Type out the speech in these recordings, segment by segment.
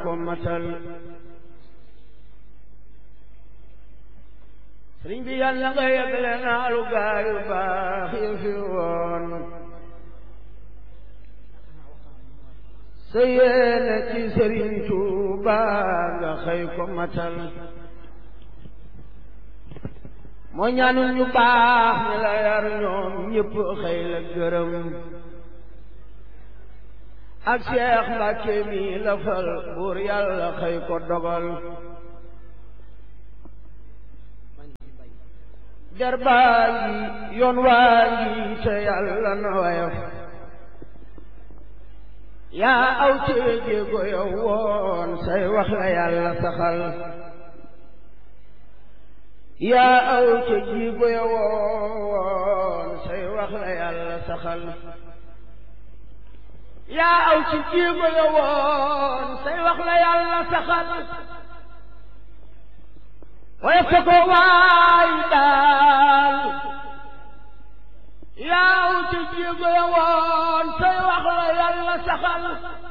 ko matal sëriñ bi yàlla nga yegle naalu gaayu baax yi fi woon sa yéene ci sëriñ Tuuba nga xëy ko matal moo ñaanul ñu baax ñi la yar ñoom ñëpp xëy la gërëm ak Seex Mbàkke mi la fal buur yàlla xëy ko dogal jarbaa ngi yoon waa ngi te yàlla na wayaf yaa aw ci jéego yow woon say wax la yàlla saxal yaa aw ci jéego yow woon say wax la yàlla saxal yaa aw ci jéego yow woon say wax la yàlla saxal waaye fa ko waay daal yaaw ci jéego ya woon say wax la yàlla saxal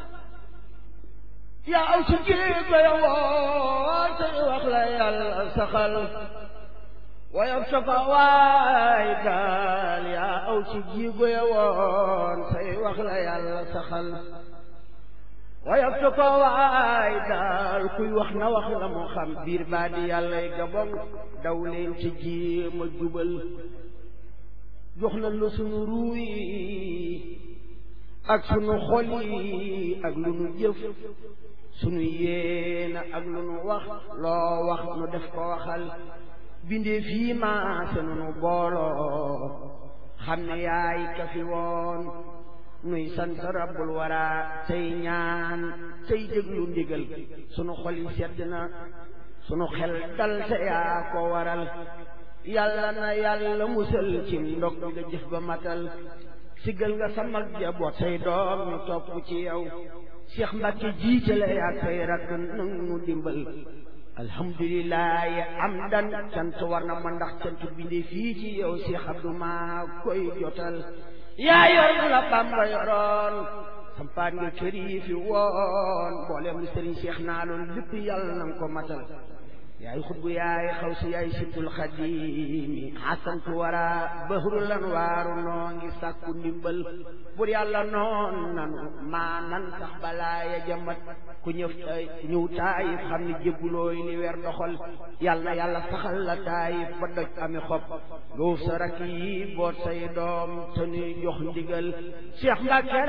yaaw ci jéego ya woon say wax la yàlla saxal waaye fa ko waay daal yaaw ci jéego ya woon say wax la yàlla saxal wayaf tu ko waay daal kuy wax na wax la mu xam biir baa di yàllay gabon daw leen ci jéem a jubal jox na lu sunu ruuy ak sunu xol yi ak lu nu jëf sunu yéena ak lu nu wax loo wax nu def ko waxal bindee fii maase nu nu booloo xam ne yaay ka fi woon nuy sant rabbul wara tey ñaan tey déglu ndigal sunu xol yi sedd na sunu xel dal te yaa ko waral yàlla na yàlla musal ci ndog nga jëf ba matal siggal nga sa mag jaboot say doom ñu topp ci yow Cheikh Mbacke jiitale yaa koy rakk nang nu dimbal alhamdulilahi amdan cant war na ma ndax cant bindee fii ci yow Cheikh Abdou maa koy jotal yaa yor la Bamba yoroon sampaan nga kër yi fi woon mboolem lu sëriñ Cheikh naa loolu lépp yàlla na nga ko matal yaay xutbu yaay xaw si yaay sibtul xadimi xasantu wara bahru lan waaru noo ngi sàkku ndimbal bur yàlla noon nanu maa nan sax balaa ya jamat ku ñëw ñëw taayif xam ne jébbulooy li weer doxal yàlla yàlla saxal la taayif ba doj ami xob nga wuf sa rakk yi boot say doom te nuy jox ndigal Cheikh Mbacke